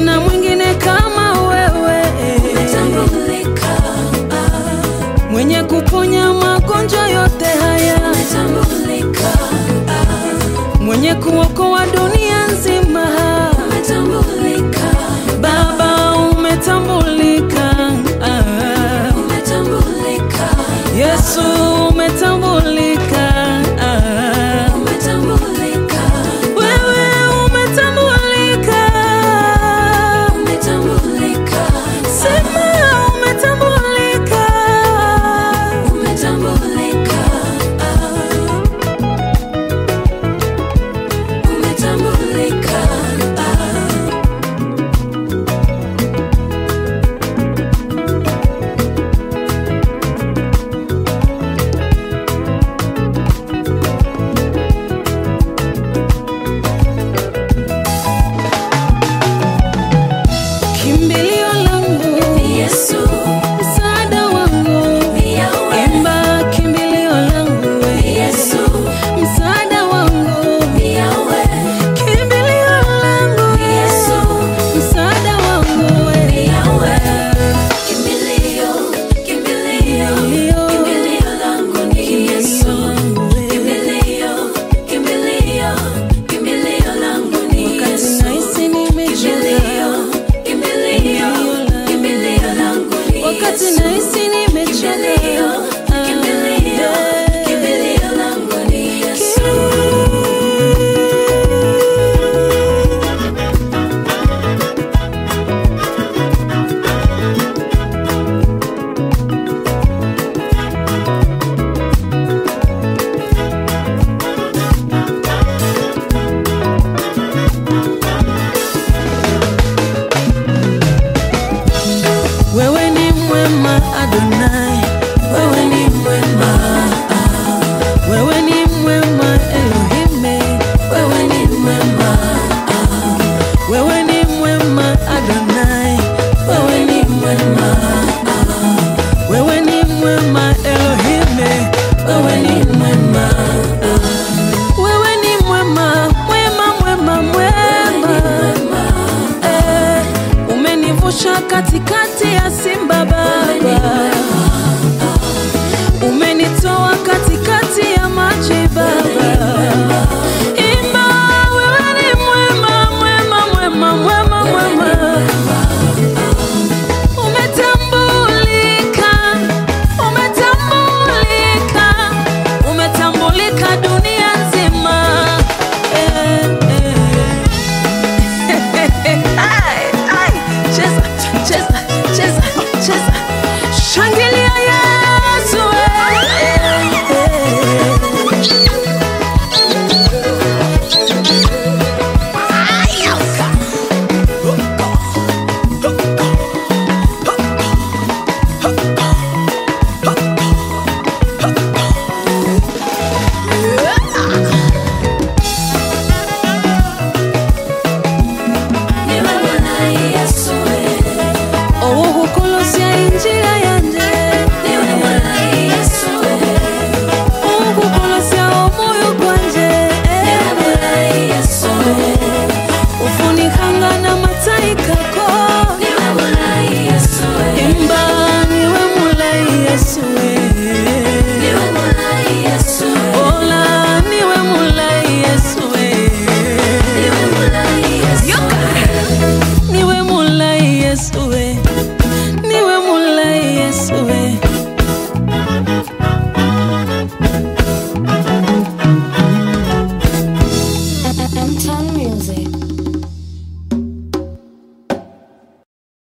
hakuna mwingine kama wewe, Umetambulika, ah, mwenye kuponya magonjwa yote haya, umetambulika, ah, mwenye kuokoa dunia nzima. umetambulika, Baba umetambulika, ah. umetambulika, Yesu umetambulika, ah. umetambulika, wewe umetambulika, umetambulika, sema umetambulika, umetambulika, ah, umetambulika, ah. kimbilio langu, Yesu, msaada wangu, ni yawe, imba kimbilio langu, we. Yesu, msaada wangu, ni yawe, kimbilio langu, Yesu, msaada wangu, we. ni yawe. Kimbilio, kimbilio, kimbilio langu ni Yesu. Kimbilio, kimbilio, kimbilio langu ni Yesu. Nahisi nimechoka, Kimbilio, kimbilio, kimbilio langu ni wakati Yesu. nahisi nimechoka, Kimbilio, kimbilio, kimbilio langu ni Yesu. wewe ni mwema Adonai, wewe ni mwema, wewe ni mwema Elohime, Wewe ni mwema, wewe ni mwema Adonai, wewe ni mwema, wewe ni mwema Elohime, wewe ni mwema, wewe ni mwema, mwema, mwema, mwema, eh, umenivusha katikati ya simba Baba,